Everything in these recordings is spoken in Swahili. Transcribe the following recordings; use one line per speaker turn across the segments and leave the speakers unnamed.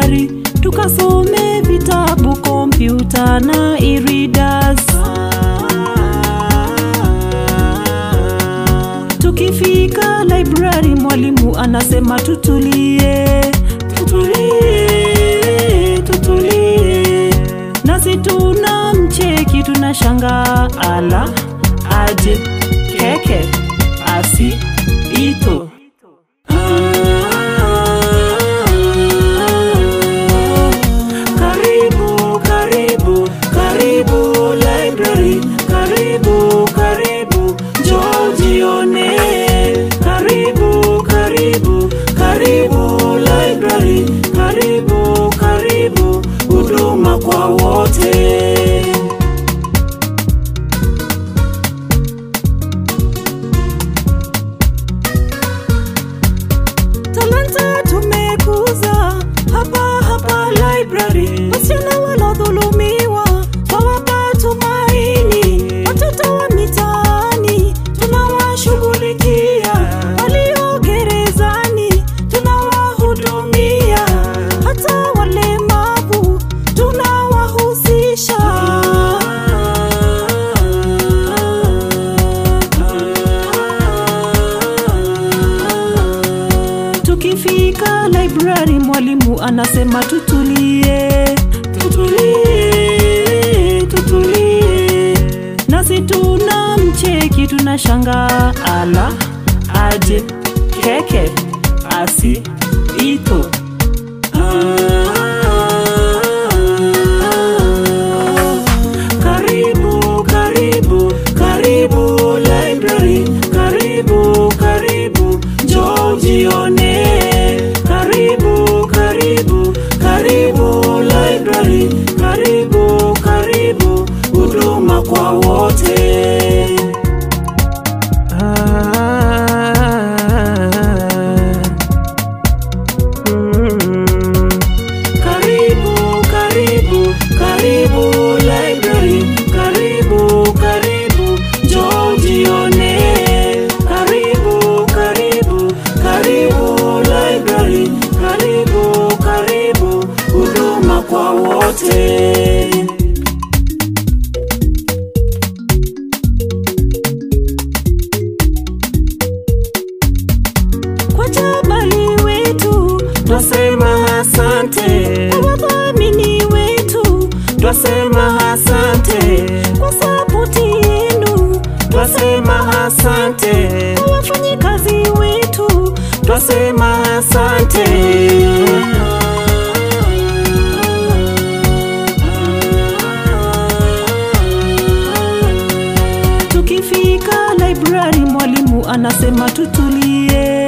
library tukasome vitabu, kompyuta na e-readers. Tukifika library, mwalimu anasema tutulie, tutulie, tutulie, nasi tuna mcheki, tunashanga ala aje keke asi ito Karibu, karibu, karibu library, karibu, karibu, njoo jione. Karibu, karibu, karibu library, karibu, karibu, huduma kwa wote. Talanta tumekuza hapa hapa library. Wasichana wanaodhulumiwa twawapa tumaini, watoto wa mitaani tunawashughulikia, walio gerezani tunawahudumia, hata walemavu tunawahusisha. Tukifika library, mwalimu anasema tutulie, tutulie, tutulie, nasi tuna mcheki, tunashanga ala aje keke asi ito Karibu, karibu, karibu library, karibu, karibu, njoo jione. Karibu, karibu, karibu library, karibu, karibu, huduma kwa wote. Karibu, karibu, karibu library, karibu, karibu, njoo jione. Karibu, karibu, karibu library, karibu, karibu, huduma kwa wote. kwa jabali wetu twasema asante, kwa wadhamini wetu twasema asante, kwa sapoti yenu twasema asante, kwa wafanyikazi wetu twasema asante. Tukifika library, mwalimu anasema tutulie,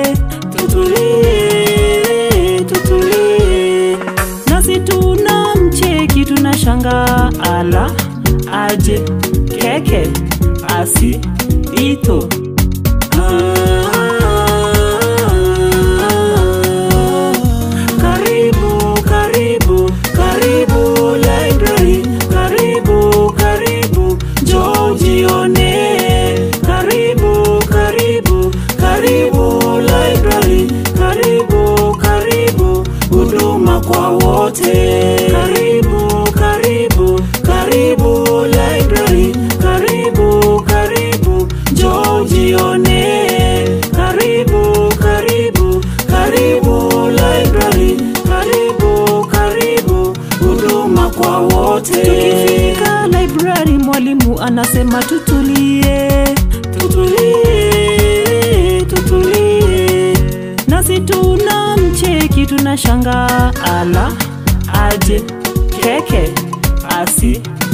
tutulie, tutulie, nasi tuna mcheki, tunashanga ala aje keke asi ito Karibu, karibu, karibu library, karibu, karibu, njoo jione. Karibu, karibu, karibu library, karibu, karibu, huduma kwa wote. Karibu, karibu, karibu library, karibu, karibu, njoo jione. Karibu, karibu, karibu library, karibu, karibu, huduma kwa wote. Tukifika library, mwalimu anasema tutulie, tutulie, tutulie, nasi tuna mcheki, tunashanga ala aje keke asi